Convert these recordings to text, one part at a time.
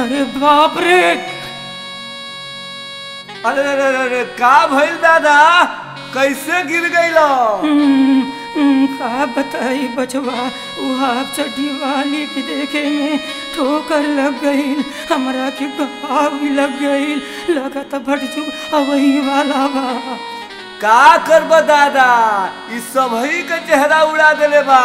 अरे बाप रे अरे अरे अरे, अरे का भइल दादा कैसे गिर गइलो हम्म, हम्म, का बताई बचवा वो हाफ चड्डी वाली के देखे में ठोकर लग गई हमरा के घाव भी लग गई लगत भटजू अवही वाला बा का करब दादा ई सबही के चेहरा उड़ा देले बा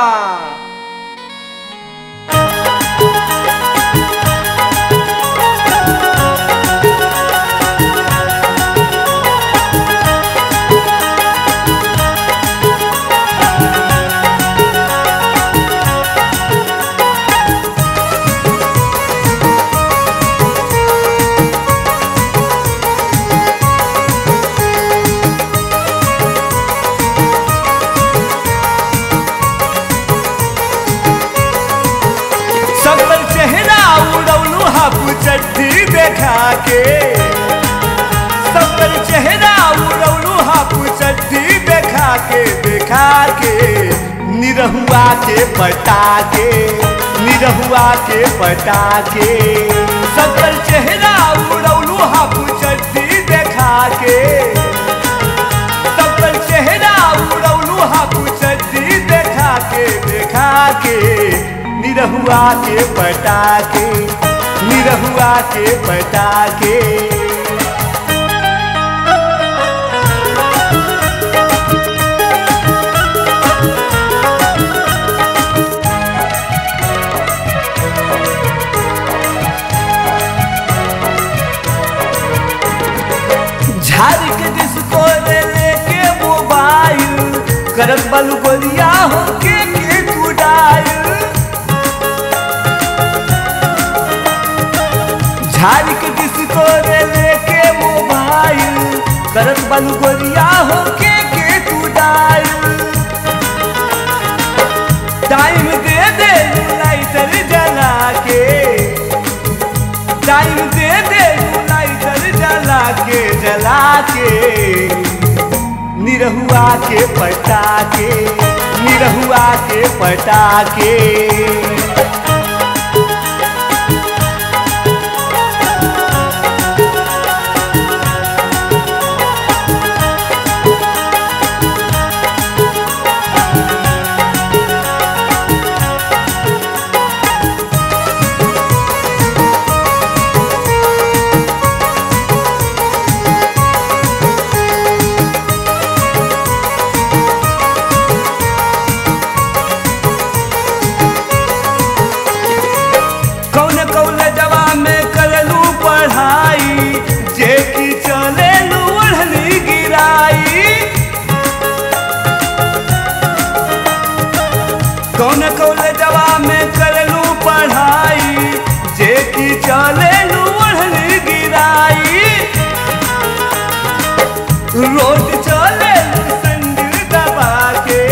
सबल चेहरा उड़ौलू हाफ चड्डी देखा के सबल चेहरा उड़ौलू हाफ चड्डी देखा के देखा के निरहुआ के पटा के निरहुआ के पटा के सबल चेहरा उड़ौलू हाफ चड्डी देखा के सबल चेहरा उड़ौलू हाफ चड्डी देखा के देखा के निरहुआ के पटा के निरहुआ के पटा के झाड़ के डिस्को ले लेके मोबाइल करत बलु गोलिया हो के के कुडाइल झाड़ के डिस्को ले लेके मोबाइल करत बलु गोलिया हो के के कुडाइल टाइम दे दे लाइटर जला के टाइम दे दे लाइटर जला के जला के निरहुआ के पटा के निरहुआ के पटा के कौन कौन जवा में करलू पढ़ाई जे की चले ओढ़नी गिराई कौन कौन जवा में करलू पढ़ाई जे की चले ओढ़नी गिराई रोज चले संग दबा के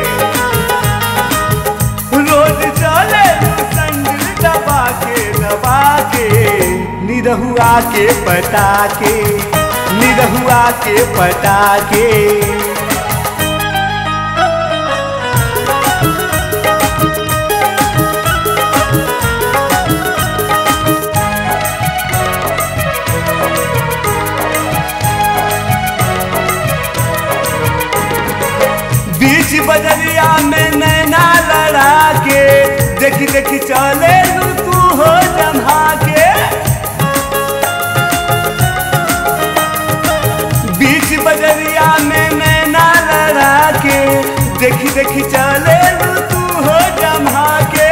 रोज चले संग दबा के दबा के निरहुआ के पटा के निरहुआ के पटा के बीच बजरिया में नैना लड़ा के देखी देखी चले लू तू हो जमा के बीच बजरिया में नैना लड़ा के देखी देखी चले लू तू हो जमा के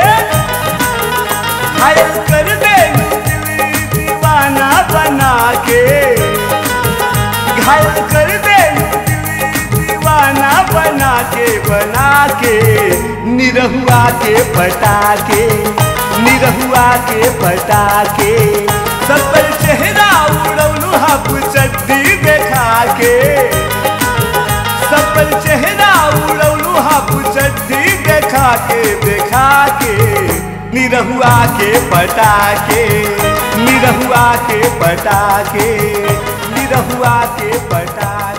घायल कर दे दिल दीवाना बना के घायल कर दे दिल दीवाना बना के बना के निरहुआ के पटा के निरहुआ के पटा के सबल चेहरा उड़ौलू हाफ चड्डी देखा के सबल चेहरा उड़ौलू हाफ चड्डी देखा के देखा के निरहुआ के पटा के निरहुआ के पटा के निरहुआ के पटा के